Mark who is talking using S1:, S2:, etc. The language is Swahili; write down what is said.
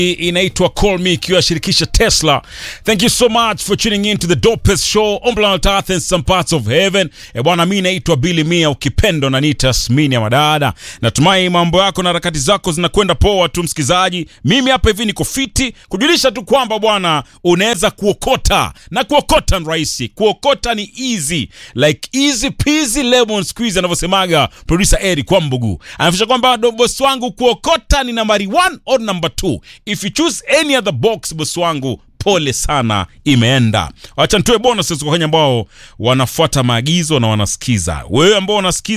S1: inaitwa Call Me ikiwa shirikisha Tesla. Thank you so much for tuning in to the dopest show on planet Earth and some parts of heaven. E bwana, mi naitwa Billy Mia, ukipendo na nita Tasmini ya madada. Natumai mambo yako na harakati zako zinakwenda poa tu, msikizaji. Mimi hapa hivi niko fiti kujulisha tu kwamba bwana, unaweza kuokota na kuokota ni rahisi, kuokota ni easy like easy peasy lemon squeeze anavyosemaga producer Eric Kwambugu. Anafisha kwamba boss wangu kuokota ni nambari 1 or number 2 if you choose any other box boss wangu pole sana imeenda wacha nitoe bonus kwa Wakenya ambao wanafuata maagizo na wanasikiza wewe ambao unasikiza